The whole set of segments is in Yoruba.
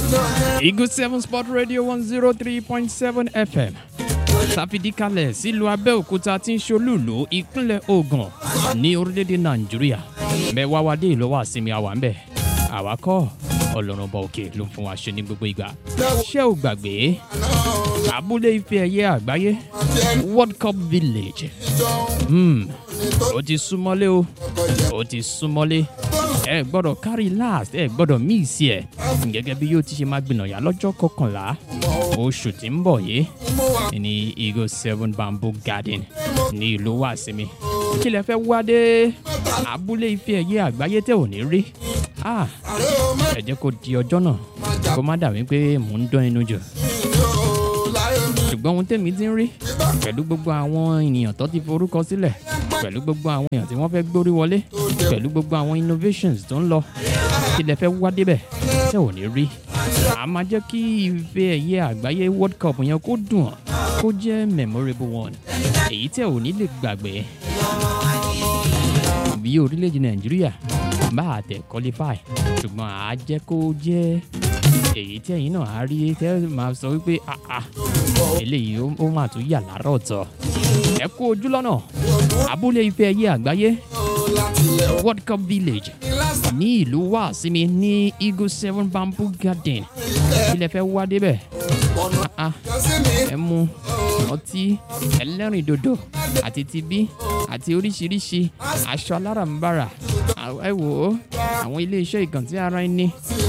Eagle 7 Sport Radio 103.7 FM. Sàfidíkalẹ̀ sílùú Abẹ́òkúta tí ń ṣolúùlú ìpínlẹ̀ Ògùn ní orílẹ̀-èdè Nàìjíríà. Mẹ́wàá wa dé ìlọ́wọ́ àsinmi àwa ń bẹ̀. Àwa kọ́ ọlọ́run ọba òkè ló ń fún wa ṣe ní gbogbo ìgbà. Ṣé o gbàgbé? Abúlé ife ẹ̀yẹ àgbáyé World Cup Village. Hmm, ó ti súnmọ́lé o. Ó ti súnmọ́lé ẹ gbọ́dọ̀ carry last ẹ gbọ́dọ̀ miss ẹ gẹ́gẹ́ bí yóò ti ṣe máa gbìnàyà lọ́jọ́ kọkànlá oṣù tí ń bọ̀ yìí ní eagle seven bamboo garden ní ìlú wàsinmi kí lẹ fẹ́ wá dé abúlé ife ẹ̀yẹ àgbáyé tẹ̀ ò ní rí Ah, ẹ jẹ́ kó di ọjọ́ náà kó má dàbí pé mò ń dán inú jù ṣùgbọ́n ohun tèmi ti ń rí pẹ̀lú gbogbo àwọn ènìyàn tó ti forúkọ sílẹ̀ pẹ̀lú gbogbo àwọn èèyàn tí wọ́n fẹ́ gbórí wọlé pẹ̀lú gbogbo àwọn innovations tó ń lọ kí lẹ fẹ́ wá débẹ̀ tẹ́ ò ní rí a máa jẹ́ kí ife ẹ̀yẹ àgbáyé world cup yẹn kó dùn ọ́ kó jẹ́ memorable one èyí tẹ́ ò ní lè gbàgbé bí orílẹ̀-èdè nàìjíríà bá a tẹ̀ qualify ṣùgbọ́n àá jẹ́ kó jẹ́ èyí tí ẹ̀yin náà á rí tẹ́ máa sọ wípé ah ah eléyìí ó ó máa tún yà lára ọ̀tọ̀ ẹ kú ojú lọ́nà abúlé ife ẹ̀yẹ àgbáyé world cup village ní ìlú wàsímì ní eagle seven bamboo garden ilẹ̀ fẹ́ wá débẹ̀ Ah, ah, ẹ mu ọtí ẹlẹ́rìn dòdò àti tibí àti oríṣiríṣi aṣọ alárànbarà À- ẹ wò ó àwọn ilé iṣẹ́ ìkàntí ara ẹni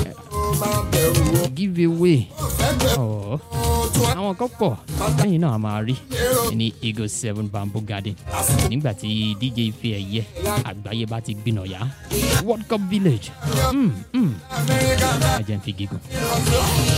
give away ọ̀ àwọn kan pọ̀ lẹ́yìn náà a máa rí ní eagle seven bamboo garden nígbà tí dj ife ẹ̀yẹ àgbáyé bá ti gbìnà yá world cup village mm, mm. ẹ jẹ́ n fi gígùn.